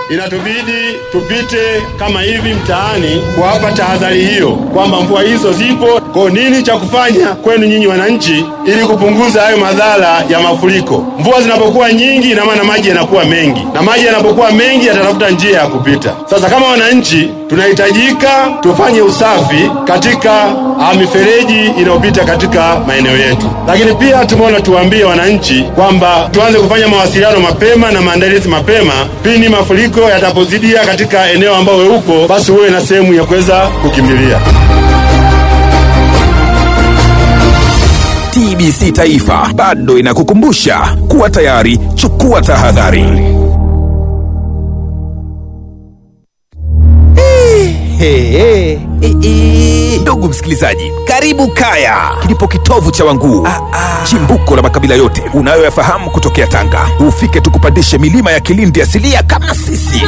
inatubidi tupite kama hivi mtaani kuwapa tahadhari hiyo kwamba mvua hizo zipo. Kwa nini cha kufanya kwenu nyinyi wananchi, ili kupunguza hayo madhara ya mafuriko? Mvua zinapokuwa nyingi, ina maana maji yanakuwa mengi, na maji yanapokuwa mengi yatatafuta njia ya kupita. Sasa kama wananchi, tunahitajika tufanye usafi katika ah, mifereji inayopita katika maeneo yetu, lakini pia tumeona tuwaambie wananchi kwamba tuanze kufanya mawasiliano mapema na maandalizi mapema pindi mafuriko yatapozidia katika eneo ambao wewe uko, basi uwe na sehemu ya kuweza kukimbilia. TBC Taifa bado inakukumbusha kuwa tayari, chukua tahadhari. Hey, hey, hey, hey. Ndugu msikilizaji, karibu Kaya, kilipo kitovu cha Wanguu, chimbuko la makabila yote unayoyafahamu kutokea Tanga. Ufike tukupandishe milima ya Kilindi asilia kama sisi.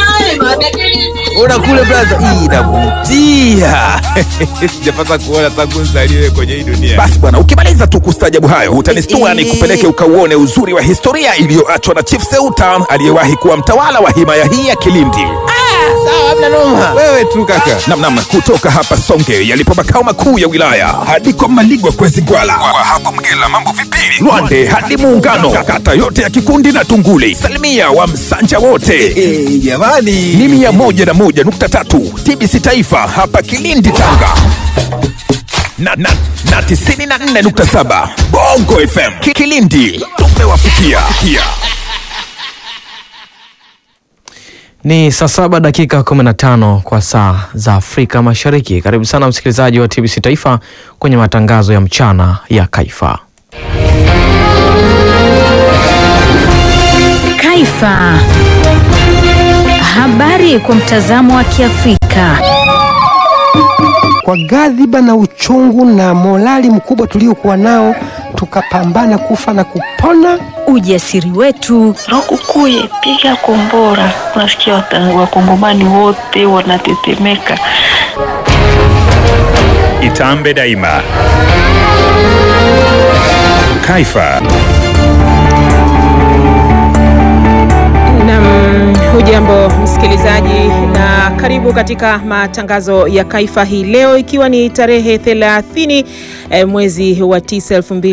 Ona kule blaza, hii inavutia. Sijapata kuona tangu nzaliwe kwenye hii dunia. Basi bwana, ukimaliza tu kustajabu hayo, utanistua ni kupeleke ukauone uzuri wa historia iliyoachwa na Chief Seuta aliyewahi kuwa mtawala wa himaya hii ya Kilindi. Wewe tu kaka. Namnam, kutoka hapa Songe yalipo makao makuu ya wilaya hadi kwa Maligwa kwezi Gwala, kwa hapo Mgela mambo vipili, Lwande hadi Muungano, kata yote ya Kikundi na Tunguli, salimia wa Msanja wote jamani, ni mia moja na moja nukta tatu TBC Taifa hapa Kilindi Tanga na, na, na tisini na nne nukta saba Bongo FM Ki- Kilindi tumewafikia. Ni saa saba dakika 15 kwa saa za Afrika Mashariki. Karibu sana msikilizaji wa TBC Taifa kwenye matangazo ya mchana ya Kaifa. Kaifa. Habari kwa mtazamo wa Kiafrika. kwa ghadhiba na uchungu na morali mkubwa tuliokuwa nao, tukapambana kufa na kupona. Ujasiri wetu, Lukukuye, piga kombora. Unasikia wata- wakongomani wote wanatetemeka. Itambe daima. Kaifa. Nam, hujambo msikilizaji, na karibu katika matangazo ya Kaifa hii leo, ikiwa ni tarehe 30 eh, mwezi wa 9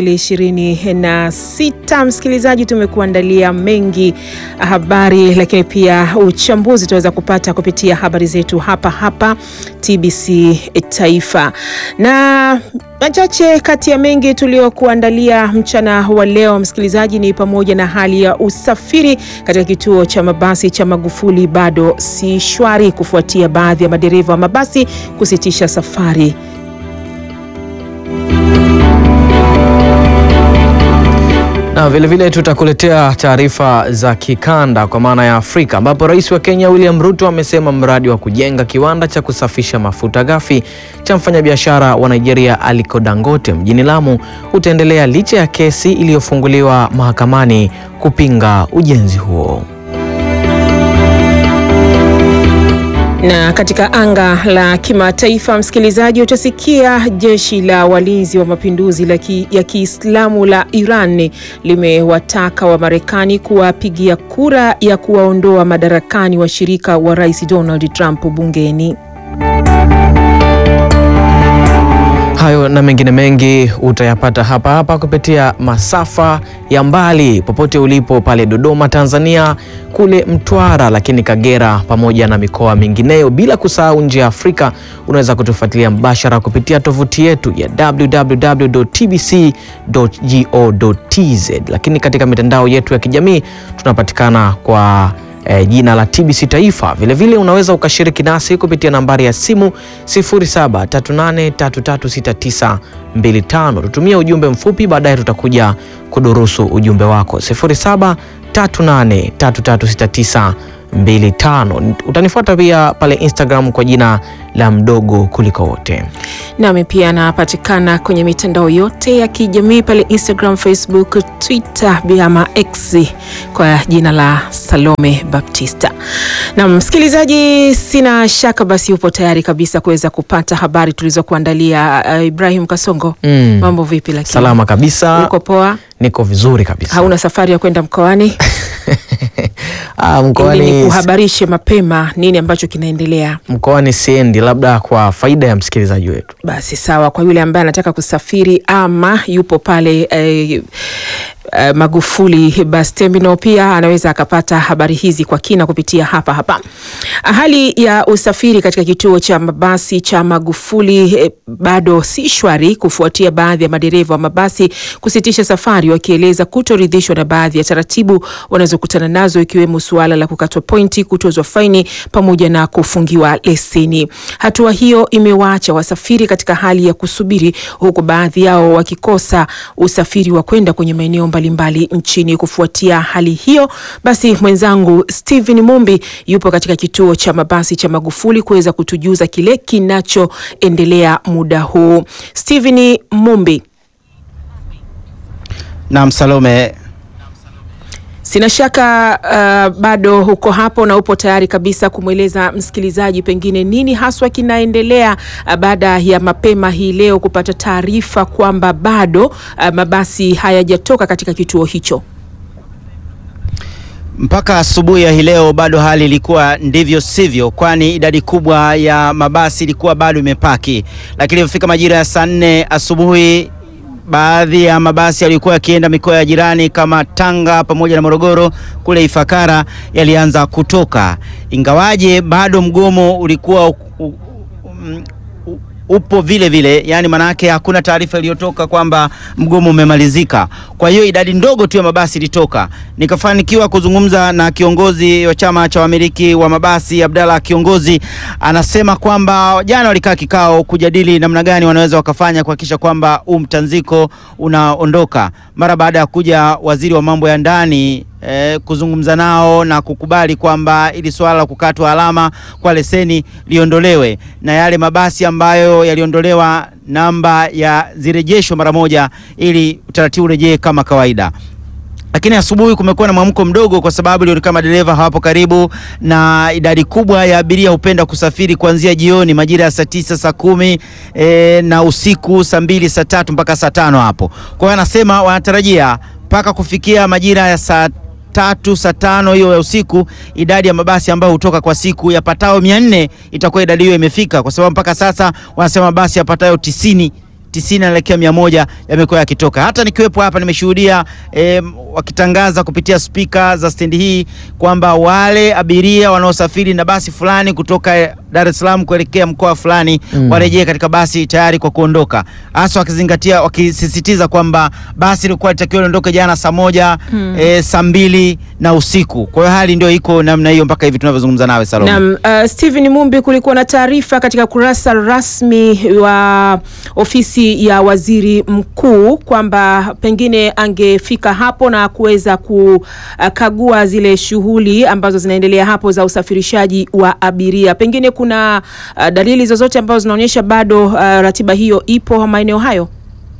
2026. Msikilizaji, tumekuandalia mengi habari, lakini pia uchambuzi tutaweza kupata kupitia habari zetu hapa hapa TBC Taifa na machache kati ya mengi tuliokuandalia mchana wa leo msikilizaji, ni pamoja na hali ya usafiri katika kituo cha mabasi cha Magufuli bado si shwari kufuatia baadhi ya madereva wa mabasi kusitisha safari. Na vilevile tutakuletea taarifa za kikanda kwa maana ya Afrika, ambapo rais wa Kenya William Ruto amesema mradi wa kujenga kiwanda cha kusafisha mafuta ghafi cha mfanyabiashara wa Nigeria Aliko Dangote mjini Lamu utaendelea licha ya kesi iliyofunguliwa mahakamani kupinga ujenzi huo. Na katika anga la kimataifa, msikilizaji, utasikia jeshi la walinzi wa mapinduzi la ki, ya Kiislamu la Iran limewataka wa Marekani kuwapigia kura ya kuwaondoa madarakani washirika wa Rais Donald Trump bungeni. Hayo na mengine mengi utayapata hapa hapa kupitia masafa ya mbali popote ulipo pale Dodoma Tanzania, kule Mtwara, lakini Kagera pamoja na mikoa mingineyo, bila kusahau nje ya Afrika. Unaweza kutufuatilia mbashara kupitia tovuti yetu ya www.tbc.go.tz, lakini katika mitandao yetu ya kijamii tunapatikana kwa eh, jina la TBC Taifa. Vilevile vile unaweza ukashiriki nasi kupitia nambari ya simu 0738336925. Tutumie ujumbe mfupi, baadaye tutakuja kudurusu ujumbe wako 0738336925. Utanifuata pia pale Instagram kwa jina la mdogo kuliko wote. Nami pia napatikana kwenye mitandao yote ya kijamii pale Instagram, Facebook, Twitter ama X kwa jina la Salome Baptista. Na msikilizaji, sina shaka basi upo tayari kabisa kuweza kupata habari tulizokuandalia. Uh, Ibrahim Kasongo, Mm. mambo vipi? Lakini Salama kabisa, uko poa? niko vizuri kabisa. Hauna safari ya kwenda mkoani? Ah, Ili mkoani tuhabarishe mapema nini ambacho kinaendelea. Mkoani siendi, labda kwa faida ya msikilizaji wetu. Basi sawa, kwa yule ambaye anataka kusafiri ama yupo pale eh, eh, Magufuli bus terminal, pia anaweza akapata habari hizi kwa kina kupitia hapa hapa. Hali ya usafiri katika kituo cha mabasi cha Magufuli eh, bado si shwari kufuatia baadhi ya madereva wa mabasi kusitisha safari wakieleza kutoridhishwa na baadhi ya taratibu wanazokutana nazo ikiwemo suala la kukatwa pointi, kutozwa faini pamoja na kufungiwa leseni. Hatua hiyo imewaacha wasafiri katika hali ya kusubiri, huku baadhi yao wakikosa usafiri wa kwenda kwenye maeneo mbalimbali nchini. Kufuatia hali hiyo, basi mwenzangu Steven Mumbi yupo katika kituo cha mabasi cha Magufuli kuweza kutujuza kile kinachoendelea muda huu. Steven Mumbi. Naam, Salome. Sina shaka uh, bado uko hapo na upo tayari kabisa kumweleza msikilizaji pengine nini haswa kinaendelea uh, baada ya mapema hii leo kupata taarifa kwamba bado uh, mabasi hayajatoka katika kituo hicho. Mpaka asubuhi ya hii leo bado hali ilikuwa ndivyo sivyo, kwani idadi kubwa ya mabasi ilikuwa bado imepaki, lakini ilipofika majira ya saa nne asubuhi baadhi ya mabasi yaliyokuwa yakienda mikoa ya jirani kama Tanga pamoja na Morogoro kule Ifakara yalianza kutoka, ingawaje bado mgomo ulikuwa u, u, um, upo vile vile, yani manake hakuna taarifa iliyotoka kwamba mgomo umemalizika. Kwa hiyo idadi ndogo tu ya mabasi ilitoka. Nikafanikiwa kuzungumza na kiongozi wa chama cha wamiliki wa mabasi Abdalla Kiongozi, anasema kwamba jana walikaa kikao kujadili namna gani wanaweza wakafanya kuhakikisha kwamba huu mtanziko unaondoka, mara baada ya kuja waziri wa mambo ya ndani Eh, kuzungumza nao na kukubali kwamba ili swala la kukatwa alama kwa leseni liondolewe na yale mabasi ambayo yaliondolewa namba ya zirejeshwe mara moja ili utaratibu urejee kama kawaida. Lakini asubuhi kumekuwa na mwamko mdogo, kwa sababu ilionekana madereva hawapo karibu, na idadi kubwa ya abiria hupenda kusafiri kuanzia jioni majira ya saa tisa, saa kumi e, na usiku saa mbili, saa tatu mpaka saa tano hapo. Kwa hiyo anasema wanatarajia mpaka kufikia majira ya saa tatu saa tano hiyo ya usiku, idadi ya mabasi ambayo hutoka kwa siku yapatao mia nne itakuwa idadi hiyo imefika, kwa sababu mpaka sasa wanasema mabasi yapatayo tisini tisini naelekea mia moja yamekuwa yakitoka. Hata nikiwepo hapa nimeshuhudia eh, wakitangaza kupitia spika za stendi hii kwamba wale abiria wanaosafiri na basi fulani kutoka Dar es Salaam kuelekea mkoa fulani mm, warejee katika basi tayari kwa kuondoka, hasa wakizingatia, wakisisitiza kwamba basi lilikuwa litakiwa liondoke jana saa moja mm, eh, saa mbili na usiku. Kwa hiyo hali ndio iko namna hiyo mpaka hivi tunavyozungumza nawe Salome. Naam, uh, Steven Mumbi, kulikuwa na taarifa katika kurasa rasmi wa ofisi ya waziri mkuu kwamba pengine angefika hapo na kuweza kukagua zile shughuli ambazo zinaendelea hapo za usafirishaji wa abiria. Pengine kuna uh, dalili zozote ambazo zinaonyesha bado uh, ratiba hiyo ipo maeneo hayo?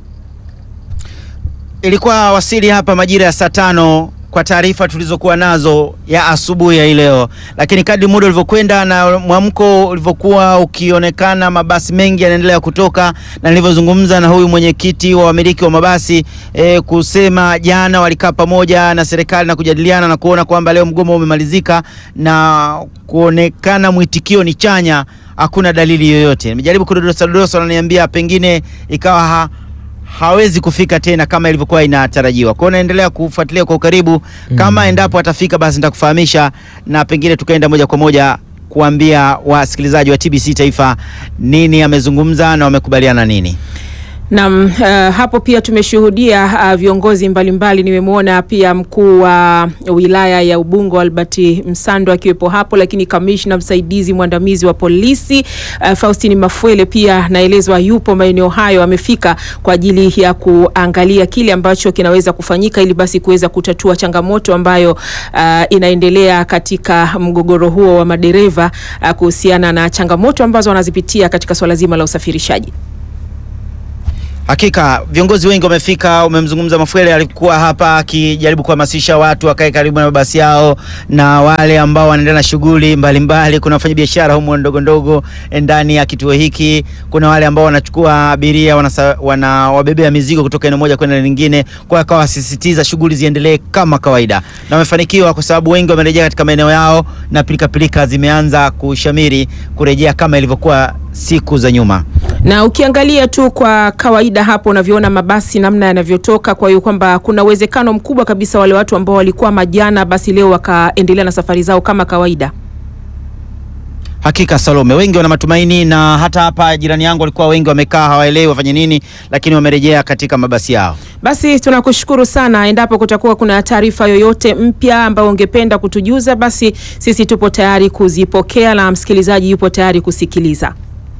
Ilikuwa wasili hapa majira ya saa tano kwa taarifa tulizokuwa nazo ya asubuhi ya hii leo, lakini kadri muda ulivyokwenda na mwamko ulivyokuwa ukionekana, mabasi mengi yanaendelea kutoka, na nilivyozungumza na huyu mwenyekiti wa wamiliki wa mabasi e, kusema jana walikaa pamoja na serikali na kujadiliana na kuona kwamba leo mgomo umemalizika na kuonekana mwitikio ni chanya, hakuna dalili yoyote. Nimejaribu kudodosa dodosa, wananiambia pengine ikawa ha, hawezi kufika tena kama ilivyokuwa inatarajiwa. Kwa hiyo naendelea kufuatilia kwa ukaribu kama mm, endapo atafika basi nitakufahamisha na pengine tukaenda moja kwa moja kuambia wasikilizaji wa TBC Taifa nini amezungumza na wamekubaliana nini. Naam, uh, hapo pia tumeshuhudia uh, viongozi mbalimbali. Nimemwona pia mkuu wa wilaya ya Ubungo Albert Msando akiwepo hapo, lakini kamishna msaidizi mwandamizi wa polisi uh, Faustini Mafwele pia naelezwa yupo maeneo hayo, amefika kwa ajili ya kuangalia kile ambacho kinaweza kufanyika ili basi kuweza kutatua changamoto ambayo uh, inaendelea katika mgogoro huo wa madereva uh, kuhusiana na changamoto ambazo wanazipitia katika swala zima la usafirishaji. Hakika viongozi wengi wamefika. Umemzungumza Mafwele, alikuwa hapa akijaribu kuhamasisha watu wakae karibu na mabasi yao, na wale ambao wanaendelea na shughuli mbalimbali. Kuna wafanyabiashara humo ndogo ndogo ndani ya kituo hiki, kuna wale ambao wanachukua abiria wanasa- wanawabebea mizigo kutoka eneo moja kwenda lingine, kwa akawa wasisitiza shughuli ziendelee kama kawaida, na wamefanikiwa kwa sababu wengi wamerejea katika maeneo yao na pilikapilika zimeanza kushamiri kurejea kama ilivyokuwa siku za nyuma. na ukiangalia tu kwa kawaida hapo unavyoona mabasi namna yanavyotoka, kwa hiyo kwamba kuna uwezekano mkubwa kabisa wale watu ambao walikuwa majana basi leo wakaendelea na safari zao kama kawaida. Hakika Salome, wengi wana matumaini, na hata hapa jirani yangu walikuwa wengi wamekaa hawaelewi wafanye nini, lakini wamerejea katika mabasi yao. Basi tunakushukuru sana. Endapo kutakuwa kuna taarifa yoyote mpya ambayo ungependa kutujuza, basi sisi tupo tayari kuzipokea na msikilizaji yupo tayari kusikiliza.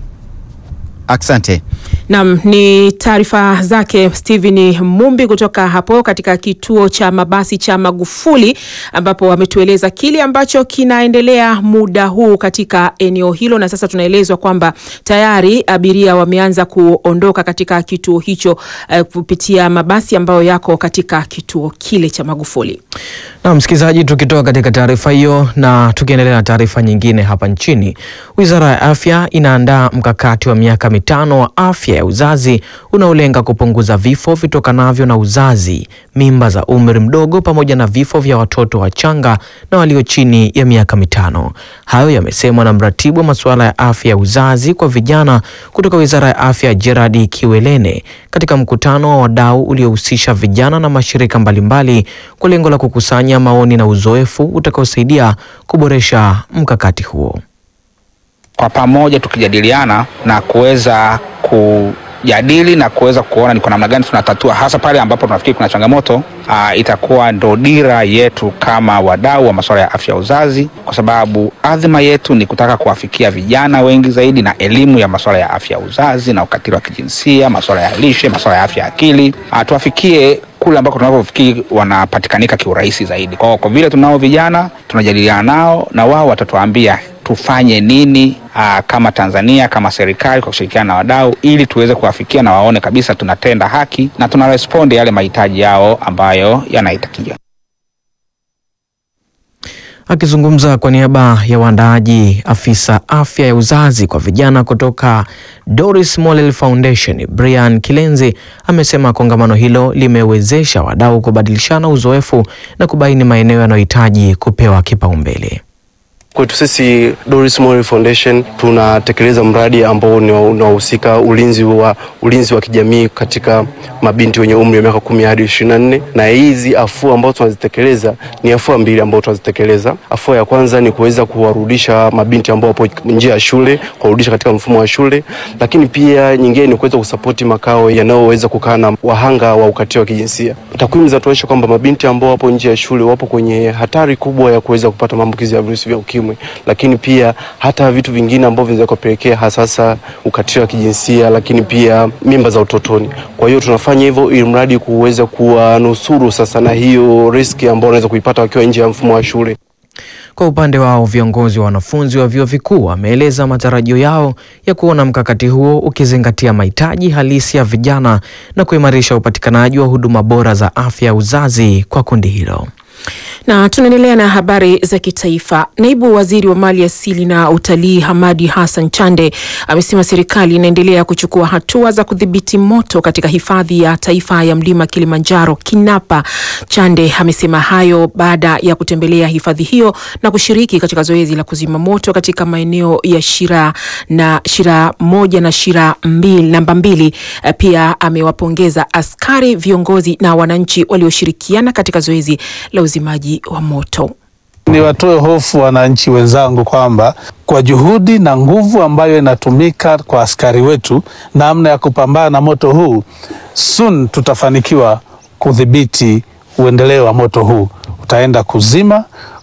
Asante. Naam, ni taarifa zake Steven Mumbi kutoka hapo katika kituo cha mabasi cha Magufuli ambapo wametueleza kile ambacho kinaendelea muda huu katika eneo hilo, na sasa tunaelezwa kwamba tayari abiria wameanza kuondoka katika kituo hicho eh, kupitia mabasi ambayo yako katika kituo kile cha Magufuli. Na msikilizaji, tukitoka katika taarifa hiyo na tukiendelea na taarifa nyingine hapa nchini, Wizara ya Afya inaandaa mkakati wa miaka mitano wa afya ya uzazi unaolenga kupunguza vifo vitokanavyo na uzazi, mimba za umri mdogo, pamoja na vifo vya watoto wachanga na walio chini ya miaka mitano. Hayo yamesemwa na mratibu wa masuala ya afya ya uzazi kwa vijana kutoka Wizara ya Afya Gerard Kiwelene katika mkutano wa wadau uliohusisha vijana na mashirika mbalimbali kwa lengo la kukusanya maoni na uzoefu utakaosaidia kuboresha mkakati huo. kwa pamoja tukijadiliana na kuweza kujadili na kuweza kuona ni kwa namna gani tunatatua, hasa pale ambapo tunafikiri kuna changamoto aa, itakuwa ndo dira yetu kama wadau wa masuala ya afya ya uzazi, kwa sababu adhima yetu ni kutaka kuwafikia vijana wengi zaidi na elimu ya masuala ya afya ya uzazi na ukatili wa kijinsia, masuala ya lishe, masuala ya afya ya akili, aa, tuwafikie kule ambako tunavyofikiri wanapatikanika kiurahisi zaidi. Kwa, kwa vile tunao vijana tunajadiliana nao na wao watatuambia tufanye nini aa, kama Tanzania kama serikali kwa kushirikiana na wadau ili tuweze kuwafikia na waone kabisa tunatenda haki na tuna respondi yale mahitaji yao ambayo yanahitajiwa. Akizungumza kwa niaba ya waandaaji, afisa afya ya uzazi kwa vijana kutoka Doris Mollel Foundation, Brian Kilenzi amesema kongamano hilo limewezesha wadau kubadilishana uzoefu na kubaini maeneo yanayohitaji kupewa kipaumbele. Kwetu sisi Doris Mollel Foundation tunatekeleza mradi ambao ni unahusika ulinzi wa ulinzi wa kijamii katika mabinti wenye umri wa miaka kumi hadi ishirini na nne na hizi afua ambazo tunazitekeleza ni afua mbili ambazo tunazitekeleza. Afua ya kwanza ni kuweza kuwarudisha mabinti ambao wapo nje ya shule, kuwarudisha katika mfumo wa shule, lakini pia nyingine ni kuweza kusapoti makao yanayoweza kukaa na wahanga wa ukatili wa kijinsia. Takwimu zinatuonyesha kwamba mabinti ambao wapo nje ya shule wapo kwenye hatari kubwa ya kuweza kupata maambukizi ya virusi vya ukimwi, lakini pia hata vitu vingine ambavyo vinaweza kupelekea hasasa ukatili wa kijinsia, lakini pia mimba za utotoni. Kwa hiyo tunafanya hivyo ili mradi kuweza kuwanusuru sasa na hiyo riski ambao wanaweza kuipata wakiwa nje ya mfumo wa shule. Kwa upande wao viongozi wa wanafunzi wa vyuo vikuu wameeleza matarajio yao ya kuona mkakati huo ukizingatia mahitaji halisi ya vijana na kuimarisha upatikanaji wa huduma bora za afya ya uzazi kwa kundi hilo. Na tunaendelea na habari za kitaifa. Naibu waziri wa mali asili na utalii Hamadi Hassan Chande amesema serikali inaendelea kuchukua hatua za kudhibiti moto katika hifadhi ya taifa ya mlima Kilimanjaro Kinapa. Chande amesema hayo baada ya kutembelea hifadhi hiyo na kushiriki katika zoezi la kuzima moto katika maeneo ya Shira na Shira moja na Shira mbili, namba mbili. Pia amewapongeza askari, viongozi na wananchi walioshirikiana katika zoezi la uzimaji wa moto. Niwatoe hofu wananchi wenzangu kwamba kwa juhudi na nguvu ambayo inatumika kwa askari wetu namna ya kupambana na moto huu, soon tutafanikiwa kudhibiti uendeleo wa moto huu. Utaenda kuzima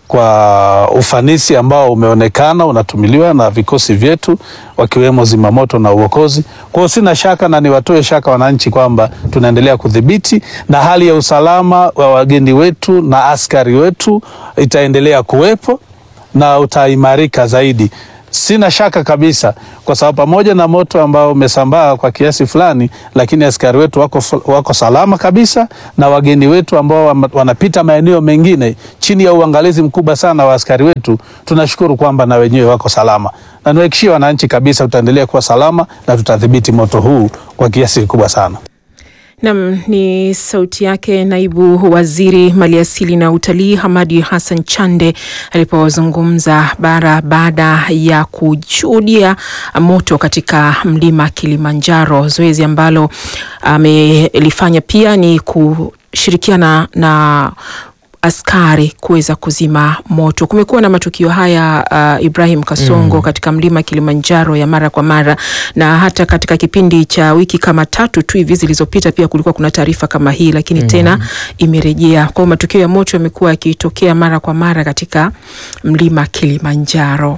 kwa ufanisi ambao umeonekana unatumiliwa na vikosi vyetu wakiwemo zimamoto na uokozi. Kwa hiyo sina shaka na niwatoe shaka wananchi kwamba tunaendelea kudhibiti na hali ya usalama wa wageni wetu na askari wetu itaendelea kuwepo na utaimarika zaidi. Sina shaka kabisa, kwa sababu pamoja na moto ambao umesambaa kwa kiasi fulani, lakini askari wetu wako, wako salama kabisa, na wageni wetu ambao wama- wanapita maeneo mengine chini ya uangalizi mkubwa sana wa askari wetu, tunashukuru kwamba na wenyewe wako salama, na niwahakikishie wananchi kabisa tutaendelea kuwa salama na tutadhibiti moto huu kwa kiasi kikubwa sana. Nam ni sauti yake naibu waziri maliasili na utalii Hamadi Hassan Chande alipozungumza bara baada ya kushuhudia moto katika mlima Kilimanjaro. Zoezi ambalo amelifanya pia ni kushirikiana na askari kuweza kuzima moto. Kumekuwa na matukio haya uh, Ibrahim Kasongo Mm. katika mlima Kilimanjaro ya mara kwa mara, na hata katika kipindi cha wiki kama tatu tu hivi zilizopita pia kulikuwa kuna taarifa kama hii, lakini Mm. tena imerejea. Kwa hiyo matukio ya moto yamekuwa yakitokea mara kwa mara katika mlima Kilimanjaro.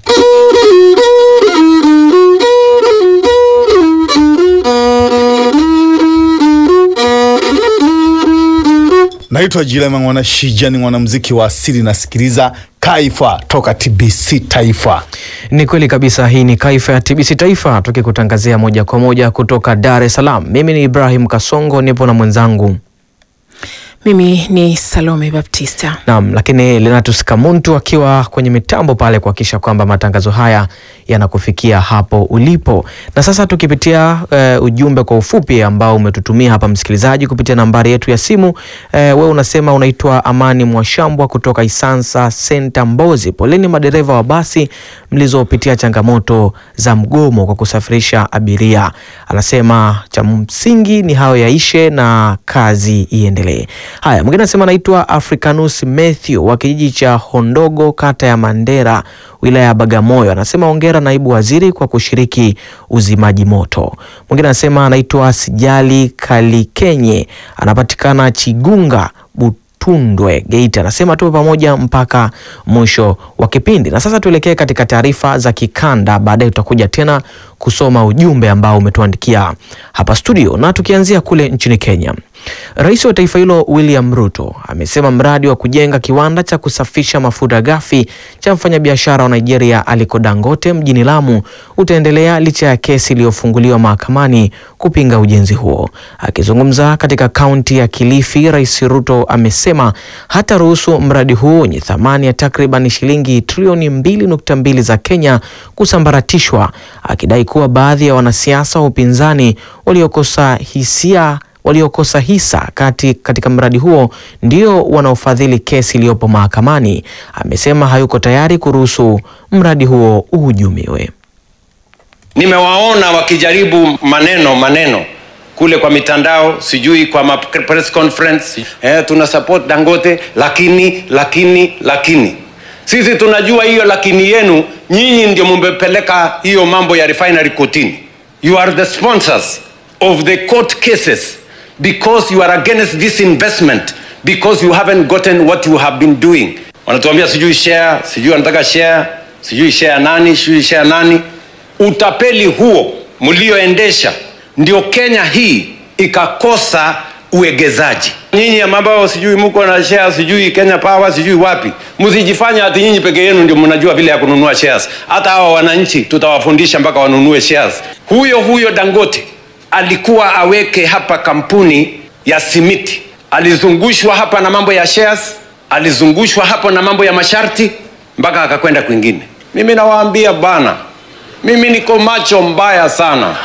Naitwa Jilema Mwana Shija, ni mwanamuziki wa asili, nasikiliza Kaifa toka TBC Taifa. Ni kweli kabisa, hii ni Kaifa ya TBC Taifa tukikutangazia moja kwa moja kutoka Dar es Salaam. Mimi ni Ibrahim Kasongo, nipo na mwenzangu Mimi ni Salome Baptista. Naam, lakini Lenatus Kamuntu akiwa kwenye mitambo pale kuhakikisha kwamba matangazo haya yanakufikia hapo ulipo. Na sasa tukipitia eh, ujumbe kwa ufupi ambao umetutumia hapa msikilizaji kupitia nambari yetu ya simu. Eh, wewe unasema unaitwa Amani Mwashambwa kutoka Isansa Senta Mbozi. Poleni madereva wa basi mlizopitia changamoto za mgomo kwa kusafirisha abiria. Anasema cha msingi ni hayo yaishe na kazi iendelee. Haya, mwingine anasema anaitwa Africanus Matthew wa kijiji cha Hondogo kata ya Mandera wilaya ya Bagamoyo. Anasema hongera naibu waziri kwa kushiriki uzimaji moto. Mwingine anasema anaitwa Sijali Kalikenye anapatikana Chigunga Butundwe Geita. Anasema tuwe pamoja mpaka mwisho wa kipindi. Na sasa tuelekee katika taarifa za kikanda, baadaye tutakuja tena kusoma ujumbe ambao umetuandikia hapa studio, na tukianzia kule nchini Kenya. Rais wa taifa hilo William Ruto amesema mradi wa kujenga kiwanda cha kusafisha mafuta ghafi cha mfanyabiashara wa Nigeria Aliko Dangote mjini Lamu utaendelea licha ya kesi iliyofunguliwa mahakamani kupinga ujenzi huo. Akizungumza katika kaunti ya Kilifi, Rais Ruto amesema hataruhusu mradi huo wenye thamani ya takriban shilingi trilioni 2.2 za Kenya kusambaratishwa, akidai kuwa baadhi ya wanasiasa wa upinzani waliokosa hisia waliokosa hisa kati katika mradi huo ndio wanaofadhili kesi iliyopo mahakamani. Amesema hayuko tayari kuruhusu mradi huo uhujumiwe. Nimewaona wakijaribu maneno maneno kule kwa mitandao, sijui kwa ma press conference eh, tuna support Dangote, lakini lakini lakini sisi tunajua hiyo lakini yenu nyinyi ndio mumepeleka hiyo mambo ya refinery kotini. You are the sponsors of the court cases because you are against this investment because you haven't gotten what you have been doing. Wanatuambia sijui share, sijui wanataka share, sijui share nani, sijui share nani. Utapeli huo mlioendesha ndio Kenya hii ikakosa uegezaji. Nyinyi ambao sijui mko na share, sijui Kenya Power, sijui wapi, msijifanya ati nyinyi peke yenu ndio mnajua vile ya kununua shares. Hata hawa wananchi tutawafundisha mpaka wanunue shares. Huyo huyo Dangote alikuwa aweke hapa kampuni ya simiti, alizungushwa hapa na mambo ya shares, alizungushwa hapo na mambo ya masharti mpaka akakwenda kwingine. Mimi nawaambia bana, mimi niko macho mbaya sana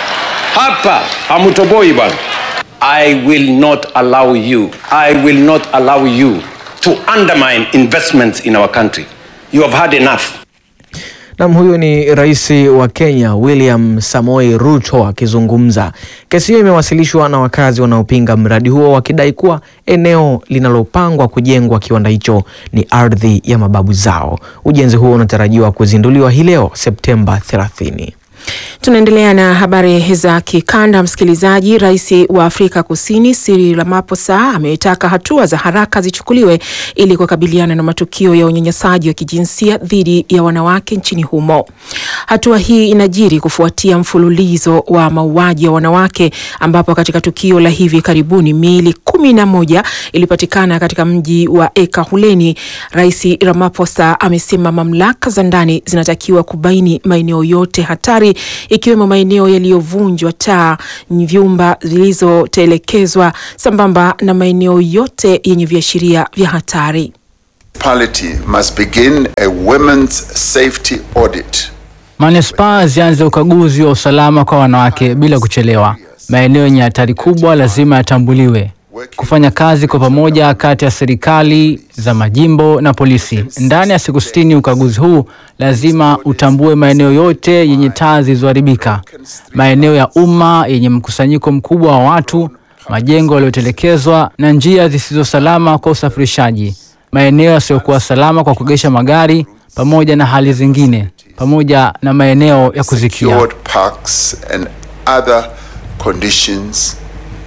hapa, hamutoboi bana. I will not allow you, I will not allow you to undermine investments in our country. You have had enough. Nam, huyu ni rais wa Kenya William Samoei Ruto akizungumza. Kesi hiyo imewasilishwa na wakazi wanaopinga mradi huo wakidai kuwa eneo linalopangwa kujengwa kiwanda hicho ni ardhi ya mababu zao. Ujenzi huo unatarajiwa kuzinduliwa hii leo Septemba 30. Tunaendelea na habari za kikanda, msikilizaji. Rais wa Afrika Kusini Cyril Ramaphosa ametaka hatua za haraka zichukuliwe ili kukabiliana na matukio ya unyanyasaji wa kijinsia dhidi ya wanawake nchini humo. Hatua hii inajiri kufuatia mfululizo wa mauaji ya wanawake, ambapo katika tukio la hivi karibuni miili kumi na moja ilipatikana katika mji wa Ekurhuleni. Rais Ramaphosa amesema mamlaka za ndani zinatakiwa kubaini maeneo yote hatari ikiwemo maeneo yaliyovunjwa taa, vyumba zilizotelekezwa sambamba na maeneo yote yenye viashiria vya hatari. municipality must begin a women's safety audit. Manispaa zianze ukaguzi wa usalama kwa wanawake bila kuchelewa. Maeneo yenye hatari kubwa lazima yatambuliwe. Kufanya kazi kwa pamoja kati ya serikali za majimbo na polisi. Ndani ya siku sitini, ukaguzi huu lazima utambue maeneo yote yenye taa zilizoharibika, maeneo ya umma yenye mkusanyiko mkubwa wa watu, majengo yaliyotelekezwa na njia zisizo salama kwa usafirishaji, maeneo yasiyokuwa salama kwa kuegesha magari, pamoja na hali zingine, pamoja na maeneo ya kuzikia. Secured parks and other conditions,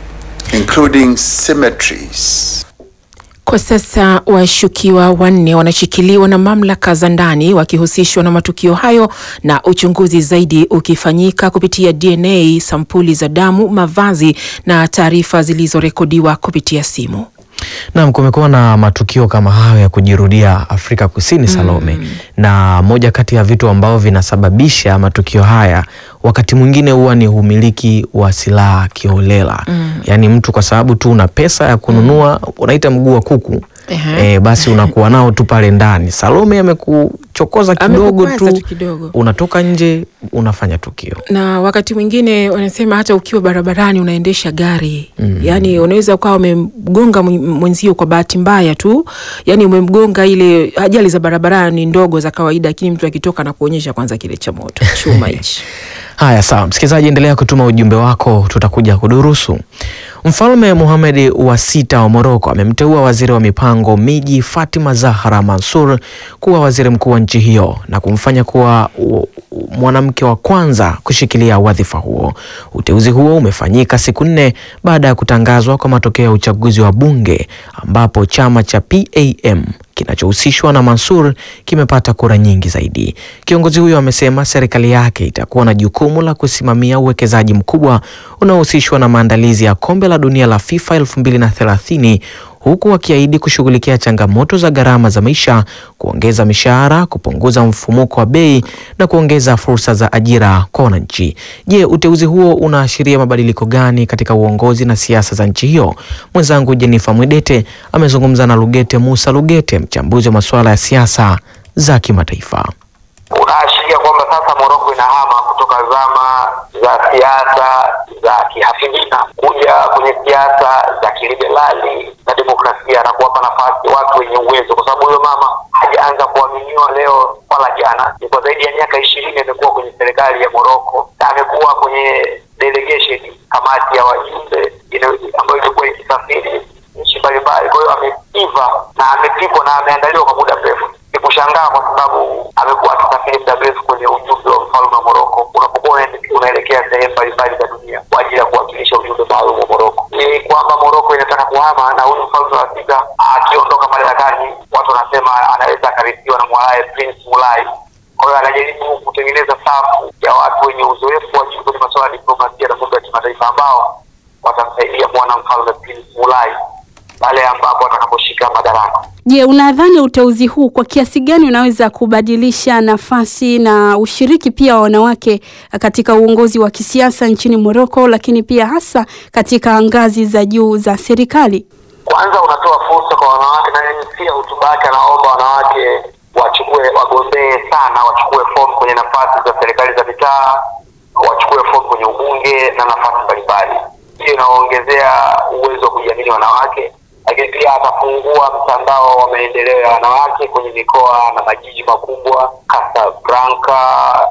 including cemeteries. Kwa sasa washukiwa wanne wanashikiliwa na mamlaka za ndani wakihusishwa na matukio hayo na uchunguzi zaidi ukifanyika kupitia DNA, sampuli za damu, mavazi na taarifa zilizorekodiwa kupitia simu. Naam, kumekuwa na matukio kama hayo ya kujirudia Afrika Kusini, Salome, na moja kati ya vitu ambavyo vinasababisha matukio haya wakati mwingine huwa ni umiliki wa silaha kiholela. Yaani mtu kwa sababu tu una pesa ya kununua unaita mguu wa kuku Ehe. e, basi unakuwa nao tu pale ndani. Salome amekuchokoza kidogo Amekukwaza tu, tu kidogo. unatoka nje unafanya tukio. na wakati mwingine wanasema hata ukiwa barabarani unaendesha gari Mm. yaani unaweza ukawa umemgonga mwen- mwenzio kwa bahati mbaya tu, yaani umemgonga. Ile ajali za barabarani ndogo za kawaida, lakini mtu akitoka na kuonyesha kwanza kile cha moto chuma hichi. Haya, sawa msikilizaji, endelea kutuma ujumbe wako, tutakuja kudurusu. Mfalme Mohamed wa sita wa Moroko amemteua waziri wa mipango miji Fatima Zahra Mansur kuwa waziri mkuu wa nchi hiyo na kumfanya kuwa u- u- mwanamke wa kwanza kushikilia wadhifa huo. Uteuzi huo umefanyika siku nne baada ya kutangazwa kwa matokeo ya uchaguzi wa bunge ambapo chama cha PAM kinachohusishwa na Mansur kimepata kura nyingi zaidi. Kiongozi huyo amesema serikali yake itakuwa na jukumu la kusimamia uwekezaji mkubwa unaohusishwa na maandalizi ya kombe la dunia la FIFA 2030 huku wakiahidi kushughulikia changamoto za gharama za maisha, kuongeza mishahara, kupunguza mfumuko wa bei na kuongeza fursa za ajira kwa wananchi. Je, uteuzi huo unaashiria mabadiliko gani katika uongozi na siasa za nchi hiyo? Mwenzangu Jenifa Mwidete amezungumza na Lugete Musa Lugete, mchambuzi wa masuala ya siasa za kimataifa. unaashiria kwamba sasa Moroko inahama kutoka zama za siasa za kihafidhina kuja kwenye siasa za kiliberali na demokrasia na kuwapa nafasi watu wenye uwezo, kwa sababu huyo mama hajaanza kuaminiwa leo wala jana. Ni kwa zaidi ya miaka ishirini amekuwa kwenye serikali ya Moroko na amekuwa kwenye delegation, kamati ya wajumbe ina- ambayo ilikuwa ikisafiri nchi mbalimbali. Kwa hiyo ameiva na amepikwa na ameandaliwa kwa muda mrefu. Ni kushangaa kwa sababu amekuwa akisafiri muda mrefu kwenye ujumbe wa mfalme wa Moroko. Unapokuwa unaende- unaelekea sehemu mbalimbali za dunia kwa ajili ya kuwakilisha ujumbe maalum wa Moroko, ni kwamba Moroko inataka kuhama, na huyu mfalme wa sita akiondoka madarakani, watu wanasema anaweza akarithiwa na mwanaye Prince Mulai. Kwa hiyo anajaribu kutengeneza safu ya watu wenye uzoefu wa juu kwenye masuala ya diplomasia na mambo ya kimataifa ambao watamsaidia mwana mfalme Prince Mulai pale ambapo atakaposhika madaraka. Je, unadhani uteuzi huu kwa kiasi gani unaweza kubadilisha nafasi na ushiriki pia wa wanawake katika uongozi wa kisiasa nchini Moroko, lakini pia hasa katika ngazi za juu za serikali? Kwanza unatoa fursa kwa wanawake, na yeye pia hotuba yake anaomba wanawake wachukue, wagombee sana, wachukue fomu kwenye nafasi za serikali za mitaa, wachukue fomu kwenye ubunge na nafasi mbalimbali. Hiyo inaongezea uwezo wa kujiamini wanawake, lakini pia atafungua mtandao wa maendeleo ya wanawake kwenye mikoa na majiji makubwa Casablanca,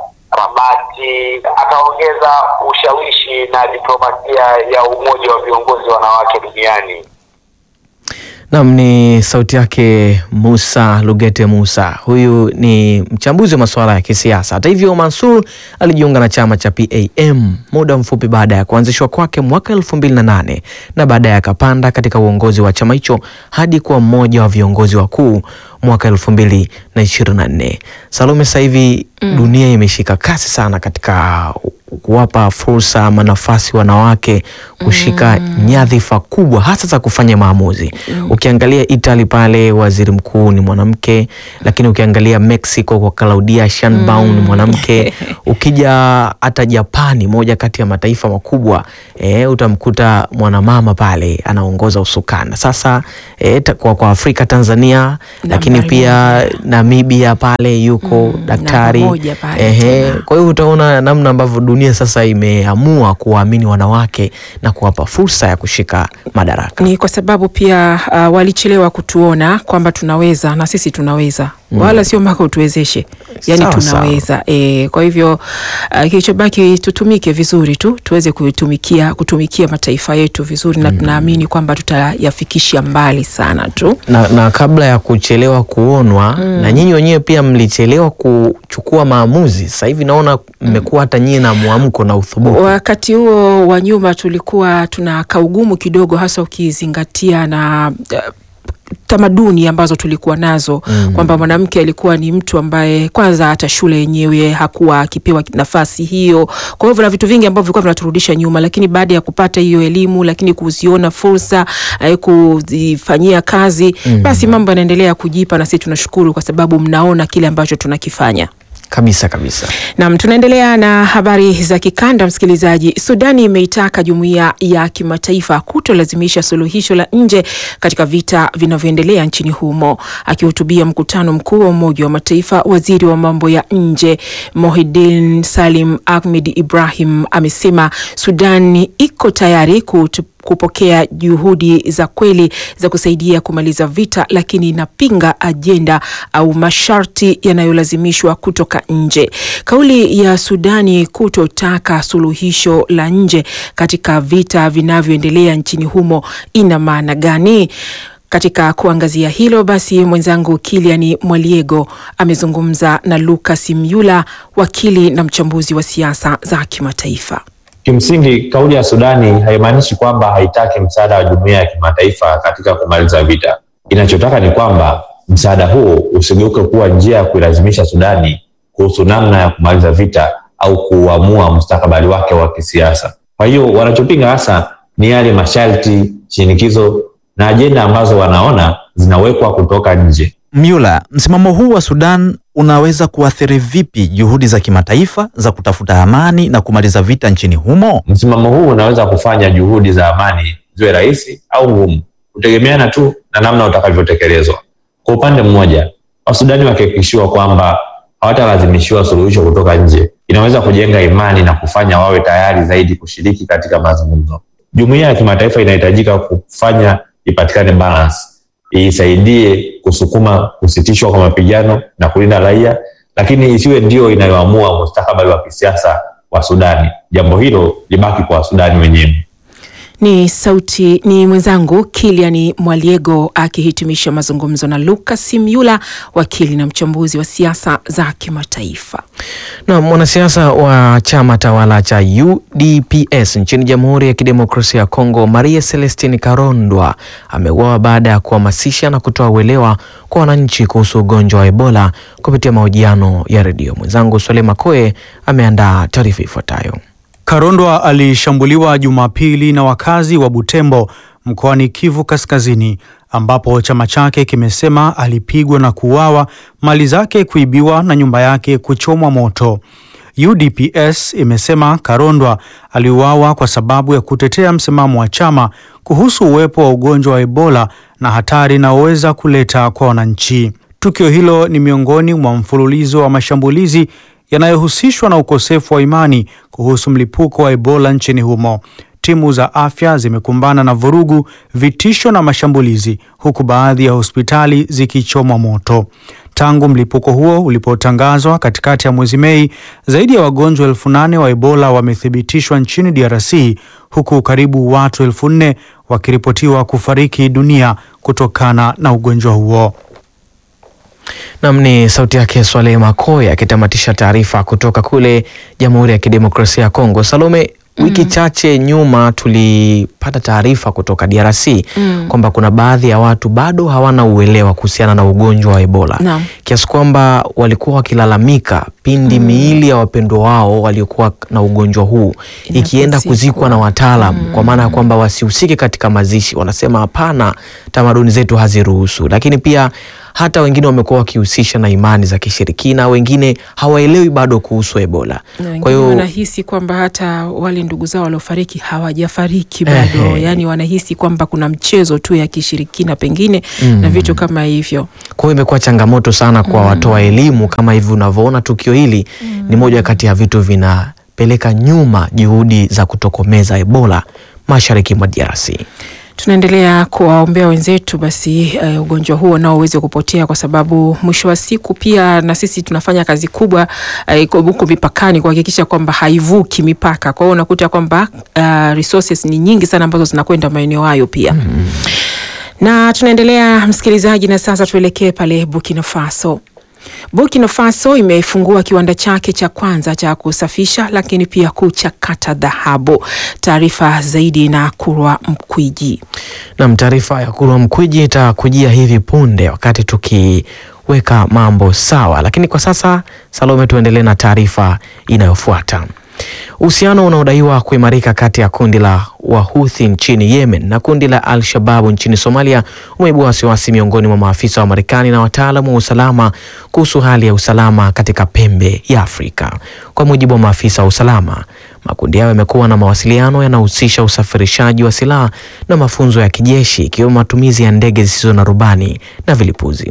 Rabati. Ataongeza ushawishi na diplomasia ya umoja wa viongozi wanawake duniani. Nam ni sauti yake Musa Lugete Musa. Huyu ni mchambuzi wa masuala ya kisiasa. Hata hivyo, Mansur alijiunga na chama cha PAM muda mfupi baada ya kuanzishwa kwake mwaka elfu mbili na nane na baadaye akapanda katika uongozi wa chama hicho hadi kuwa mmoja wa viongozi wakuu mwaka elfu mbili na ishirini na nne. Salome, sasa hivi Mm. dunia imeshika kasi sana katika kuwapa fursa ama nafasi wanawake kushika nyadhifa kubwa hasa za kufanya maamuzi. Ukiangalia Italy pale waziri mkuu ni mwanamke, lakini ukiangalia Mexico kwa Claudia Sheinbaum ni mwanamke. Ukija hata Japani, moja kati ya mataifa makubwa eh, utamkuta mwanamama pale anaongoza usukani. Sasa eh, ta- kwa, kwa Afrika Tanzania, lakini pia Namibia pale yuko daktari moja pale ehe. Kwa hiyo utaona namna ambavyo dunia sasa imeamua kuwaamini wanawake na kuwapa fursa ya kushika madaraka. Ni kwa sababu pia uh, walichelewa kutuona kwamba tunaweza na sisi tunaweza Mm. wala sio mpaka utuwezeshe, yani Sawa, tunaweza e, kwa hivyo uh, kilichobaki tutumike vizuri tu tuweze kutumikia kutumikia mataifa yetu vizuri na tunaamini kwamba tutayafikisha mbali sana tu. Na, na kabla ya kuchelewa kuonwa Mm. na nyinyi wenyewe pia mlichelewa kuchukua maamuzi. Sasa hivi naona mmekuwa hata nyinyi na mwamko na uthubutu. Wakati huo wa nyuma tulikuwa tuna kaugumu kidogo, hasa ukizingatia na uh, tamaduni ambazo tulikuwa nazo Mm. kwamba mwanamke alikuwa ni mtu ambaye kwanza hata shule yenyewe hakuwa akipewa nafasi hiyo. Kwa hivyo na vitu vingi ambavyo vilikuwa vinaturudisha nyuma, lakini baada ya kupata hiyo elimu, lakini kuziona fursa eh, kuzifanyia kazi Mm. basi mambo yanaendelea kujipa, na sisi tunashukuru kwa sababu mnaona kile ambacho tunakifanya. Kabisa kabisa. Nam, tunaendelea na habari za kikanda. Msikilizaji, Sudani imeitaka jumuiya ya kimataifa kutolazimisha suluhisho la nje katika vita vinavyoendelea nchini humo. Akihutubia mkutano mkuu wa Umoja wa Mataifa, waziri wa mambo ya nje Mohidin Salim Ahmed Ibrahim amesema Sudan iko tayari kutu kupokea juhudi za kweli za kusaidia kumaliza vita, lakini inapinga ajenda au masharti yanayolazimishwa kutoka nje. Kauli ya Sudani kutotaka suluhisho la nje katika vita vinavyoendelea nchini humo ina maana gani? Katika kuangazia hilo basi, mwenzangu Kilian Mwaliego amezungumza na Lucas Myula, wakili na mchambuzi wa siasa za kimataifa. Kimsingi, kauli ya Sudani haimaanishi kwamba haitaki msaada wa jumuiya ya kimataifa katika kumaliza vita. Inachotaka ni kwamba msaada huo usigeuke kuwa njia ya kuilazimisha Sudani kuhusu namna ya kumaliza vita au kuamua mustakabali wake wa kisiasa. Kwa hiyo wanachopinga hasa ni yale masharti, shinikizo na ajenda ambazo wanaona zinawekwa kutoka nje. Myula, msimamo huu wa Sudan unaweza kuathiri vipi juhudi za kimataifa za kutafuta amani na kumaliza vita nchini humo? Msimamo huu unaweza kufanya juhudi za amani ziwe rahisi au ngumu, kutegemeana tu na namna utakavyotekelezwa. Kwa upande mmoja, Wasudani wakihakikishiwa kwamba hawatalazimishiwa suluhisho kutoka nje, inaweza kujenga imani na kufanya wawe tayari zaidi kushiriki katika mazungumzo. Jumuiya ya kimataifa inahitajika kufanya ipatikane balance, isaidie kusukuma kusitishwa kwa mapigano na kulinda raia, lakini isiwe ndio inayoamua mustakabali wa kisiasa wa Sudani. Jambo hilo libaki kwa Wasudani wenyewe. Ni sauti ni mwenzangu Kilian Mwaliego akihitimisha mazungumzo na Lucas Myula, wakili na mchambuzi wa siasa za kimataifa. Na mwanasiasa wa chama tawala cha UDPS nchini Jamhuri ya Kidemokrasia ya Kongo, Maria Celestine Karondwa ameuawa baada ya kuhamasisha na kutoa uelewa kwa wananchi kuhusu ugonjwa wa Ebola kupitia mahojiano ya redio. Mwenzangu Swalema Koe ameandaa taarifa ifuatayo. Karondwa alishambuliwa Jumapili na wakazi wa Butembo mkoani Kivu Kaskazini, ambapo chama chake kimesema alipigwa na kuuawa, mali zake kuibiwa na nyumba yake kuchomwa moto. UDPS imesema Karondwa aliuawa kwa sababu ya kutetea msimamo wa chama kuhusu uwepo wa ugonjwa wa Ebola na hatari inayoweza kuleta kwa wananchi. Tukio hilo ni miongoni mwa mfululizo wa mashambulizi yanayohusishwa na ukosefu wa imani kuhusu mlipuko wa Ebola nchini humo. Timu za afya zimekumbana na vurugu, vitisho na mashambulizi, huku baadhi ya hospitali zikichomwa moto. Tangu mlipuko huo ulipotangazwa katikati ya mwezi Mei, zaidi ya wagonjwa elfu nane wa Ebola wamethibitishwa nchini DRC huku karibu watu elfu nne wakiripotiwa kufariki dunia kutokana na ugonjwa huo. Nam ni sauti yake Swaleh Makoya akitamatisha taarifa kutoka kule Jamhuri ya Kidemokrasia ya Kongo. Salome, wiki chache nyuma tulipata taarifa kutoka DRC Mm. kwamba kuna baadhi ya watu bado hawana uelewa kuhusiana na ugonjwa wa Ebola Naam. kiasi kwamba walikuwa wakilalamika pindi miili ya wapendwa wao waliokuwa na ugonjwa huu ikienda kuzikwa na wataalam kwa maana ya kwamba wasihusike katika mazishi. Wanasema hapana, tamaduni zetu haziruhusu. Lakini pia hata wengine wamekuwa wakihusisha na imani za kishirikina, wengine hawaelewi bado kuhusu Ebola. Na Kwa wengine hiyo wanahisi kwamba hata wale ndugu zao waliofariki hawajafariki bado, Ehe. yaani wanahisi kwamba kuna mchezo tu ya kishirikina pengine Mm. na vitu kama hivyo. Kwa hiyo imekuwa changamoto sana kwa watoa elimu kama hivi unavyoona tukio hili ni moja kati ya vitu vinapeleka nyuma juhudi za kutokomeza Ebola mashariki mwa DRC. Tunaendelea kuwaombea wenzetu basi eh, ugonjwa huo nao uweze kupotea, kwa sababu mwisho wa siku pia na sisi tunafanya kazi kubwa eh, huko mipakani kuhakikisha kwamba haivuki mipaka. Kwa hiyo unakuta kwamba uh, resources ni nyingi sana ambazo zinakwenda maeneo hayo pia na tunaendelea msikilizaji, na sasa tuelekee pale Burkina Faso. Burkina Faso imefungua kiwanda chake cha kwanza cha kusafisha lakini pia kuchakata dhahabu. Taarifa zaidi na Kurwa Mkwiji. Nam, taarifa ya Kurwa Mkwiji itakujia hivi punde wakati tukiweka mambo sawa, lakini kwa sasa Salome, tuendelee na taarifa inayofuata. Uhusiano unaodaiwa kuimarika kati ya kundi la Wahuthi nchini Yemen na kundi la Al-Shababu nchini Somalia umeibua wasiwasi miongoni mwa maafisa wa Marekani na wataalamu wa usalama kuhusu hali ya usalama katika pembe ya Afrika. Kwa mujibu wa maafisa wa usalama, makundi hayo yamekuwa na mawasiliano yanahusisha usafirishaji wa silaha na mafunzo ya kijeshi ikiwemo matumizi ya ndege zisizo na rubani na vilipuzi.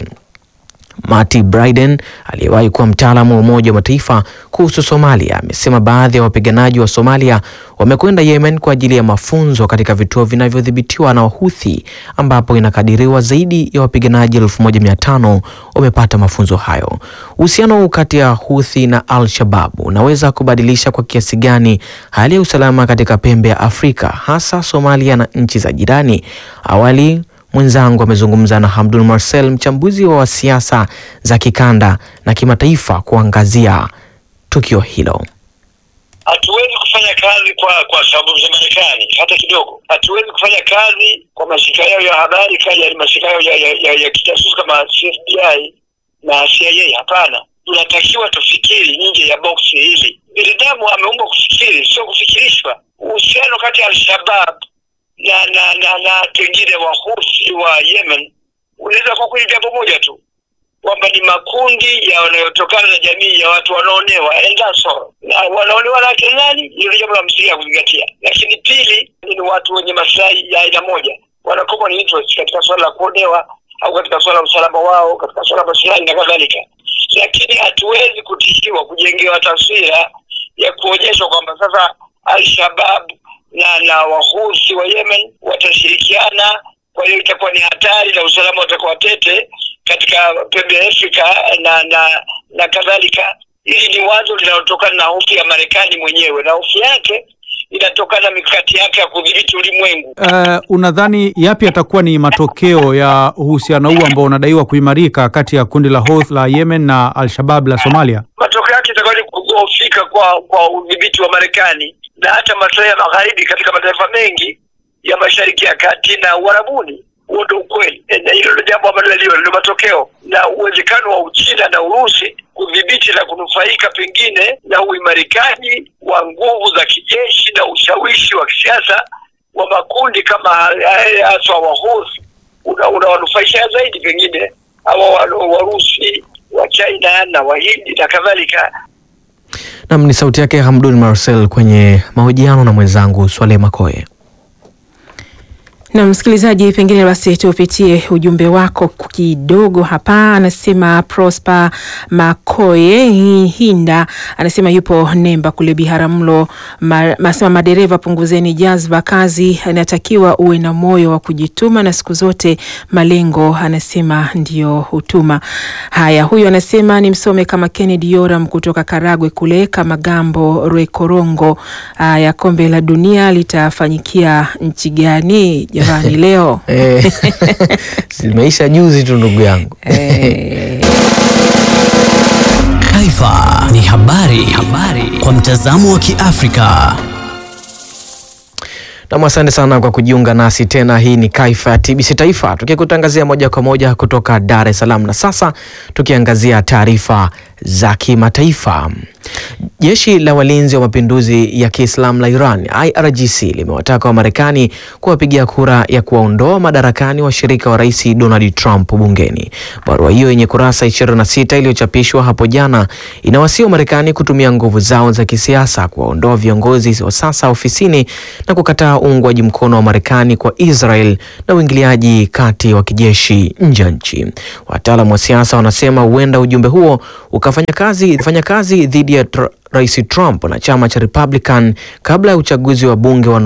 Marty Bryden aliyewahi kuwa mtaalamu wa Umoja wa Mataifa kuhusu Somalia amesema baadhi ya wapiganaji wa Somalia wamekwenda Yemen kwa ajili ya mafunzo katika vituo vinavyodhibitiwa na Wahuthi ambapo inakadiriwa zaidi ya wapiganaji 1500 wamepata mafunzo hayo. Uhusiano kati ya Houthi na Al-Shabaab unaweza kubadilisha kwa kiasi gani hali ya usalama katika pembe ya Afrika hasa Somalia na nchi za jirani? Awali mwenzangu amezungumza na Hamdun Marcel, mchambuzi wa siasa za kikanda na kimataifa, kuangazia tukio hilo. Hatuwezi kufanya kazi kwa kwa sababu za Marekani hata kidogo. Hatuwezi kufanya kazi kwa mashirika yao ya habari kaja mashirika yao ya, ya, ya, ya kijasusi kama FBI na CIA. Hapana, tunatakiwa tufikiri nje ya boksi hili. Binadamu ameumbwa kufikiri, sio kufikirishwa. Uhusiano kati ya Al-Shabab na na na, na pengine Wahuthi wa Yemen unaweza kwa kweli jambo moja tu kwamba ni makundi yanayotokana na jamii ya watu wanaonewa and that's all. na wanaonewa na akina nani, hilo jambo la msingi ya kuzingatia. Lakini pili ni watu wenye maslahi ya aina moja, wana common interest katika suala la kuonewa au katika suala la usalama wao, katika suala la maslahi na kadhalika. Lakini hatuwezi kutishiwa kujengewa taswira ya kuonyeshwa kwamba sasa Al-Shabab na na wahusi wa Yemen watashirikiana, kwa hiyo itakuwa ni hatari na usalama utakuwa tete katika pembe ya Afrika na na na kadhalika. Hili ni wazo linalotokana na hofu ya Marekani mwenyewe, na hofu yake inatokana na mikakati yake ya kudhibiti ulimwengu. Uh, unadhani yapi yatakuwa ni matokeo ya uhusiano huu ambao unadaiwa kuimarika kati ya kundi la Houthi la Yemen na Al-Shabaab la Somalia? Matokeo yake itakuwa ni kudhoofika kwa kwa udhibiti wa Marekani na hata maslahi ya magharibi katika mataifa mengi ya Mashariki ya Kati na Uarabuni. Huo ndio ukweli, E, na hilo ndio jambo ambalo lilio ndio matokeo, na uwezekano wa Uchina na Urusi kudhibiti na kunufaika pengine na uimarikaji wa nguvu za kijeshi na ushawishi wa kisiasa wa makundi kama haya haswa Wahuthi una- unawanufaisha zaidi pengine hawa wa- Warusi wa China na Wahindi na kadhalika. Nam ni sauti yake Hamdun Marcel kwenye mahojiano na mwenzangu Swaleh Makoye. Na msikilizaji, pengine basi tupitie ujumbe wako kidogo hapa. Anasema Prosper Makoye Hinda anasema yupo Nemba kule Biharamulo. Ma, anasema madereva, punguzeni jazba, kazi inatakiwa uwe na moyo wa kujituma na siku zote malengo, anasema ndio hutuma. Haya, huyu anasema ni msome kama Kennedy Yoram kutoka Karagwe kule kama Gambo Rwekorongo. Haya, kombe la dunia litafanyikia nchi gani jamani leo? Eh, zimeisha juzi tu ndugu yangu. Taifa ni habari, habari kwa mtazamo wa Kiafrika. Nam, asante sana kwa kujiunga nasi tena. Hii ni Kaifa ya TBC Taifa tukikutangazia moja kwa moja kutoka Dar es Salaam, na sasa tukiangazia taarifa za kimataifa. Jeshi la walinzi wa mapinduzi ya Kiislamu la Iran IRGC limewataka Wamarekani kuwapigia kura ya kuwaondoa madarakani washirika wa rais Donald Trump bungeni. Barua hiyo yenye kurasa 26 iliyochapishwa hapo jana inawasihi Wamarekani kutumia nguvu zao za kisiasa kuwaondoa viongozi wa sasa ofisini na kukataa uungwaji mkono wa Marekani kwa Israel na uingiliaji kati wa kijeshi nje ya nchi. Wataalamu wa siasa wanasema huenda ujumbe huo ukafanya kazi, fanya kazi dhidi ya tr Rais Trump na chama cha Republican kabla ya uchaguzi wa bunge wa